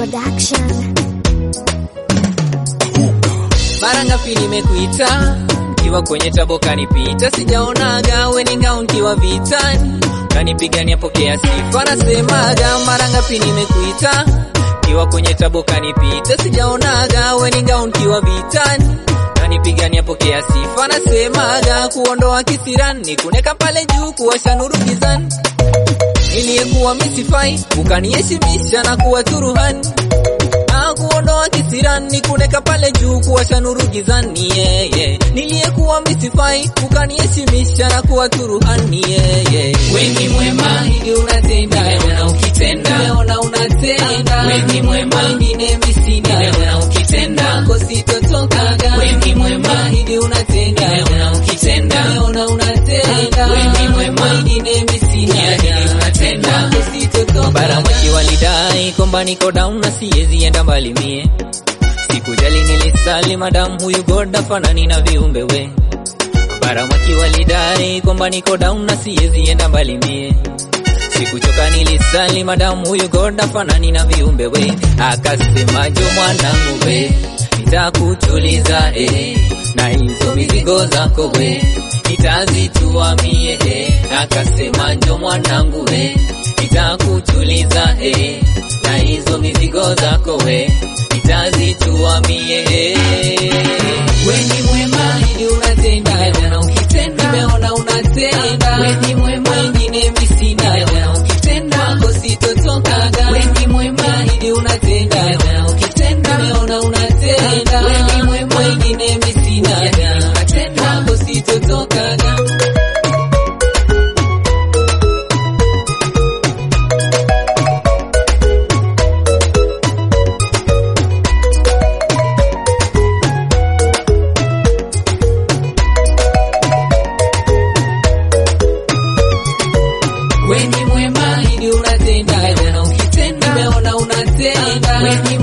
Production. Mara ngapi nimekuita kiwa kwenye tabo kanipita, sijaonaga weninga unkiwa vitani kanipigania pokea sifa, nasemaga mara ngapi nimekuita kiwa kwenye tabo kanipita, sijaonaga weninga unkiwa vitani kanipigania pokea sifa, nasemaga kuondoa kisirani kuneka pale juu kuwasha nuru gizani niliyekuwa misifai ukaniheshimisha na kuwa turuhani na kuondoa kisirani kuneka pale juu kuwasha nuru gizani yeah, yeah. niliyekuwa misifai ukaniheshimisha na kuwa turuhani yeah, yeah. weni mwema hili unatenda na ukitenda nimeona unatenda weni mwema ingine misina nimeona ukitenda kositotokaga weni mwema hili unatenda na ukitenda nimeona unatenda weni mwema ingine misina hili unatenda kositotokaga bara mwishi walidai kwamba niko down na siwezi enda mbali mie sikujali nilisali madam huyu goda fanani na viumbe we baramaki walidai kwamba niko down na siwezi enda mbali mie sikuchoka nilisali madam huyu goda fanani na viumbe we akasema jo mwanangu we nitakutuliza eh, na hizo mizigo zako we nitazitua mie eh, akasema njo mwanangu we nitakutuliza eh, na hizo mizigo zako we nitazitua mie eh. weni mwema ili unatenda na ukitenda nimeona unatenda weni mwema ingine misina na ukitenda wako sitotokaga weni mwema ili unatenda na ukitenda nimeona unatenda weni mwema ingine misina na unatenda wako sitotokaga weni mwema ili unatenda na ukitenda nimeona unatenda weni